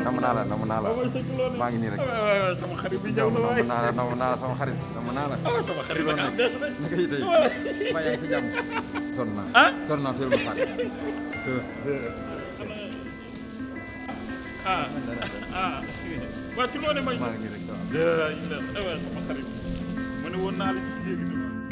nam naa la nam naa la mooy sëñ Lo de. maa ngi nii rek waay waay waay sama xarit bi ñëw nam na waay. naa la nam naa la sama xarit nam naa la ah sama xarit nag ah des na. naka yi tey maa yaa ngi fi jàmm sonn naa ah. sonn naa teel ma fàtte ah ah waa ci loone may. maa ngi nii rek waaw yaa ngi des eh waay sama xarit ma ne woon naa la ci léegi de.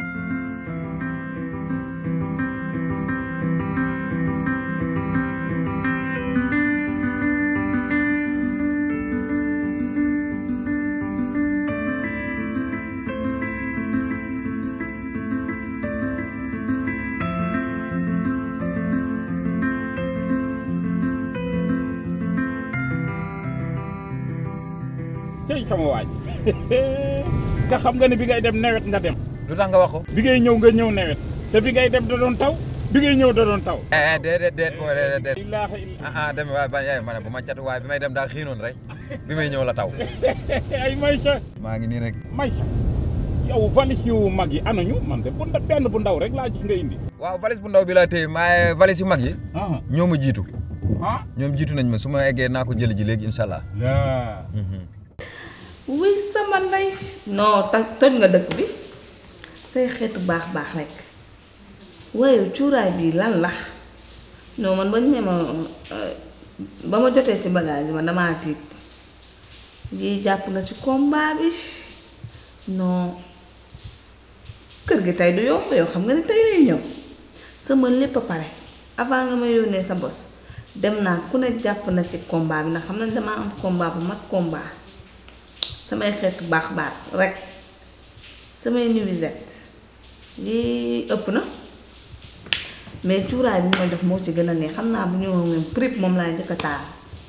tey sama waaj nga xam nga ne bi ngay dem nawet nga dem lu tax nga wax ko bi ngay ñëw nga ñëw nawet te bi ngay dem da doon taw bi ngay ñëw da doon taw eh déedéet déet booy déedéet déet ilaaha illa ah ah dem waaye ba yaay ma ne bu ma cat waaye bi may dem daa xiinoon rek bi may ñëw la taw ay Maysa maa ngi nii rek Maysa yow valise yu mag yi anañu man de bu nda benn bu ndaw rek laa gis nga indi waaw valise bu ndaw bi laa téye maaye valise yu mag yi ah ñoo ma jiitu ah ñoom jiitu nañ ma su ma eggee naa ko jëli ji léegi incha allah laa wuy sama ndey non ta toj nga dëkk bi say xeetu baax baax rek waaye cuuraay bii lan la non man ba ñu ne ma ba ma jotee ci bagage bi ma damaa tiit yi jàpp na ci combat bi non kër gi tey du yomb yow xam nga ne tey lay ñëw sama lépp a pare avant nga ma yónnee sa bos dem naa ku ne jàpp na ci combat bi ndax xam na damaa am combat bu mag combat samay xeetu baax baax rek samay nuisette lii ëpp na mais cuuraay bi ma jox moo ci gën a neex xam naa bu ñu moom prip moom laa njëkk a taal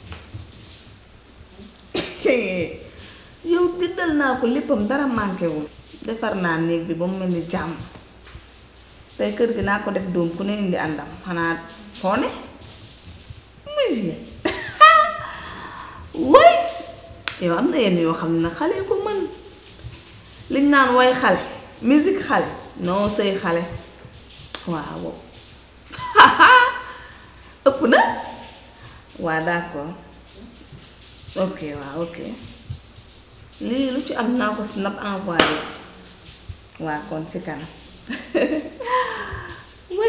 yow diddal naa ko léppam dara manqué wul defar naa néeg bi ba mu mel ni jàmm tey kër gi naa ko def doom ku ne indi àndam xanaa xoone muy way yow am na yenn yoo xam ne nag xale ko mën liñ naan way xale musique xale non sëy xale waaw ëpp na waa d'accord ok waaw ok lii lu ci am naa ko snap envoyé waa kon ci kanam way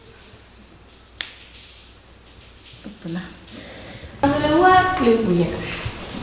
ëpp na am na waa léegi bu yegg si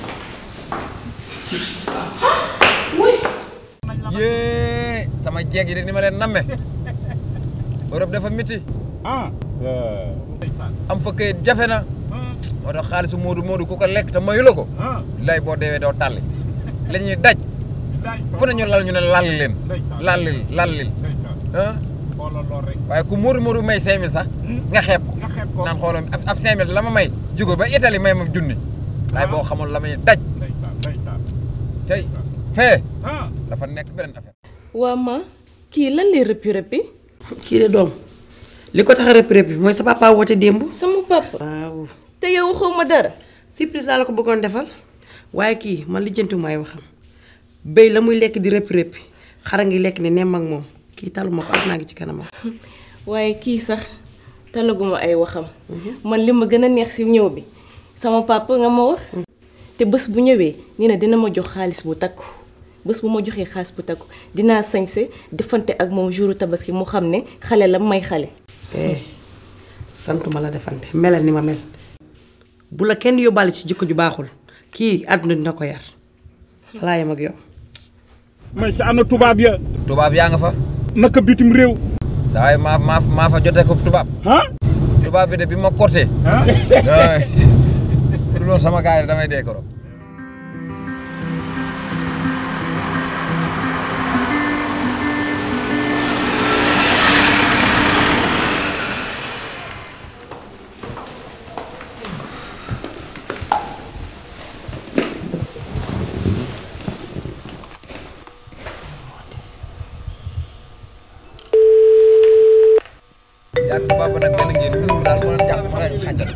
way yée sama jeeg yi de ni ma leen namme Europe dafa miti ah am fa këyit jafe na moo tax xaalisu moodu moodu ku ko lekk te mayu la ko ah lay boo deewee doo tàlli la ñuy daj fu ne ñu lal ñu ne lalli leen lallil lallil ah xoolal lool rek waaye ku moodu moodu may cinq mille sax nga xeeb ko nga xeeb ko naan xoolal ab ab cinq mille la ma may jóge ba Italie may ma junni laay boo xamul la may daj ndeysaan ndeysaan cey fee ah dafa nekk beneen affaire waa ma kii lan lay rëppi rëppi kii de doom li ko tax a rëpp rëpp mooy sa papa woote démb. sama papa waaw te yow waxoo ma dara surprise laa la ko bëggoon defal waaye kii man lijjanti maay waxam béy la muy lekk di rëpp rëpp xara ngi lekk ne nemm ak moom kii taluma ko ak naa ngi ci kanamam. waaye kii sax talaguma ay waxam man li ma gën a neex ci ñëw bi sama papa nga ma wax te bés bu ñëwee nee na dina ma jox xaalis bu takku bés bu ma joxee xaalis bu takku dinaa sañse defante ak moom jouru tabaski mu xam ne xale la may xale eh santuma la defante melal ni ma mel bu la kenn yóbbaale ci jikko ju baaxul kii àdduna dina ko yar falaa yem ak yow. may sa ana tubaab ya tubaab yaa nga fa naka bitim réew saa waay maa maa maa fa jotee ko tubaab ah tubaab bi de bi ma corté ah du loolu sama gars yi damay dee koro yaa tubaab ba nag benn ngeen fi mu daal moo leen jàpp fa ngay xàjjal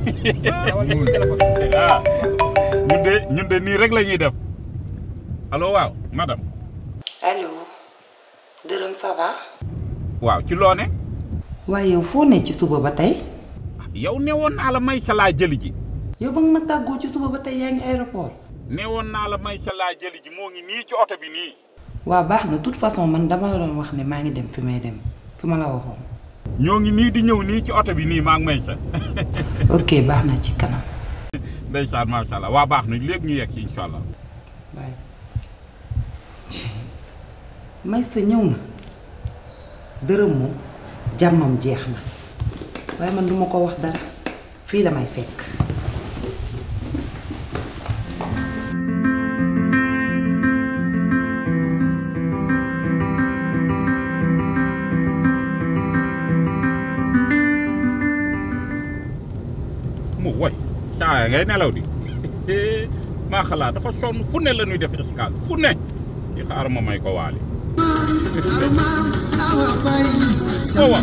ah ñun de ñun de nii rek la ñuy def allo waaw madame allo dërëm ça va. waaw ci loone waaye yow foo ne ci suba ba tey. yow ne woon naa la may sa laa jëli ji yow ba nga ma tàggoo ci suba ba tey yaa ngi aéroport. nee woon naa la may sa laa jëli ji moo ngi nii ci oto bi nii. waa baax na toute façon man dama la doon wax ne maa ngi dem fi may dem fi ma la waxoon. ñoo ngi nii di ñëw nii ci oto bi nii maa ngi may sa. ok baax na ci kanam. ndeysaan macha allah waa baax na léegi ñu yegg si incha allah. waaye may sa ñëw na dërëm moom jàmmam jeex na waaye man duma ko wax dara fii la may fekk. mu woy saa ngay nelaw di maa xalaat dafa sonn fu ne la ñuy def escale fu ne di xaar ma may ko waali foo wax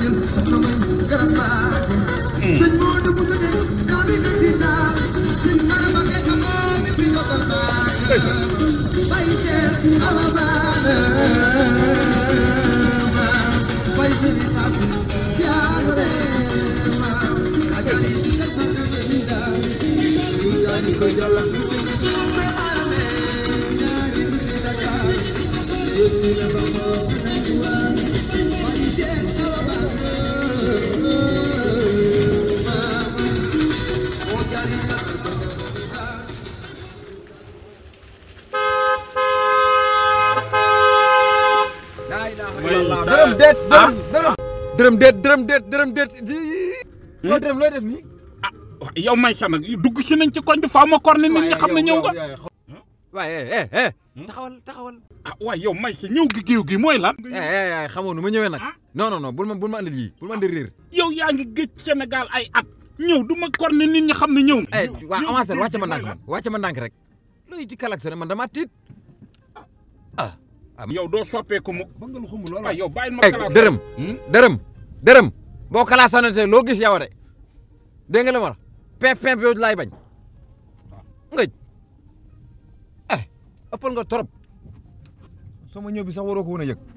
dërëm déet dërëm dërëm dërëm déet dërëm déet dërëm déet loo dërëm looy def nii ah yow may sa nag dugg si nañ ci koñ bi faaw ma kor ne nit ñi xam ne ñëw nga waaye eh eh taxawal taxawal ah waaye yow may sa ñëw gi géew gi mooy lan eh eh xamoo nu ma ñëwee nag non non non bul ma bul ma andil yii bul ma andil réer yow yaa ngi géej Sénégal ay at ñëw du ma kor ne nit ñi xam ne ñëw nga eh waa avancé wàcce ma ndànk man wàcce ma ndànk rek looy ci kalak sa ne man dama tiit ah yow doo soppeeku mu ba nga lu xamul loolu waaye yow bàyyil ma eh kalaat dërëm dërëm dërëm boo kalaasanate loo gis yow de dégg nga la ma wax pimp pimp yow laay bañ ngëj eh ëppal nga trop sama ñëw bi sax waroo ko woon a yëg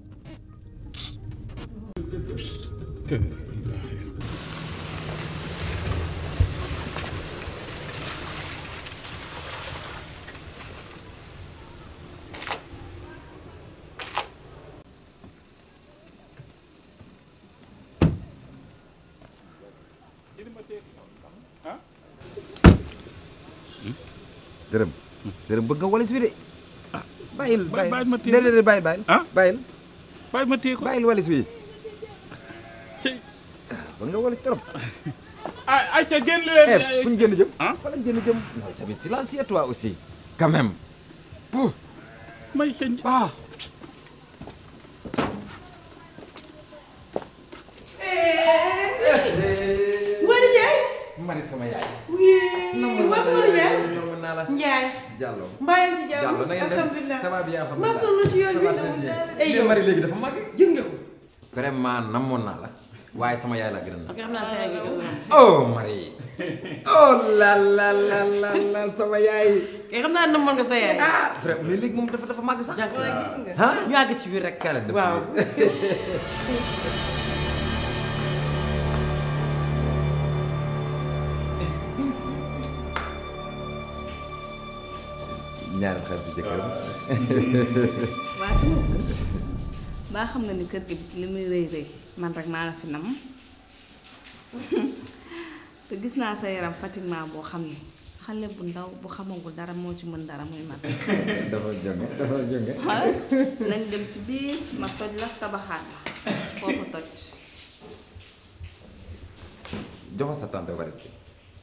dërëm dërëm bëgg nga walis bi de bàyyil bàyyi- bàyyi ma téye ko. déedéet bàyyil bàyyil ah bàyyil bàyyi ma téye ko bàyyil walis bi ci bëgg nga walis trop ay ay ca génn eh leen fu ñu génn jëm ah fa lañ génn jëm non tamit silencieux toi aussi quand même may sa ah Ngoné Ndiaye. mari sama yaay oui waa sama Ndiaye. ñoom naa la Ndiaye. Diallo mbaa yaa ngi ci jàmm Diallo na ngeen def alhamdulilah ça va bien maa alhamdulilah sonn ci yoon Ça bi va dama très bien. ay Lii yow mari léegi dafa màgg gis nga ko. vraiment namoon naa la waaye sama yaay laa gën a ok xam naa sa yaay nga gën a oh Marie oh la la la la la sama yaay kay xam naa namoon nga sa yaay. ah vraiment mais léegi moom dafa dafa màgg sax jànk la gis nga. ah ñu àgg ci biir rek. Kaale def waaw. ñaari xarit jëkkëram waa sama kër baa xam nga ni kër gi li muy rëy rëy man rek maa la fi nam te gis naa sa yaram fatiguement boo xam ne xale bu ndaw bu xamagul dara moo ci mën dara muy man dafa jonge dafa jonge waaw nañ dem ci biir ma toj la tabaxaat la foofu toj joxo sa tante warit bi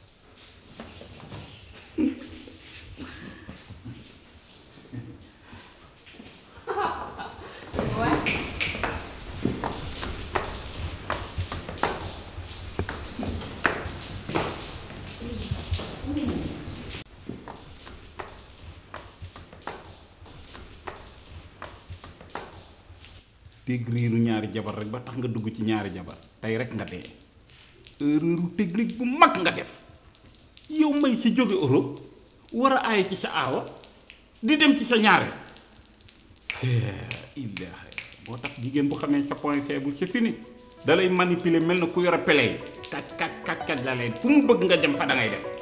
dégg riiru ñaari jabar rek ba tax nga dugg ci ñaari jabar tey rek nga dee erreur technique bu mag nga def yow may si jóge Europe war a aaye ci sa aawa di dem ci sa ñaare illaahi boo tax jigéen bu xamee sa point faible c'est fini da lay manipuler mel na ku yore pele yi kat kat kat kat la leen fu mu bëgg nga dem fa da ngay dem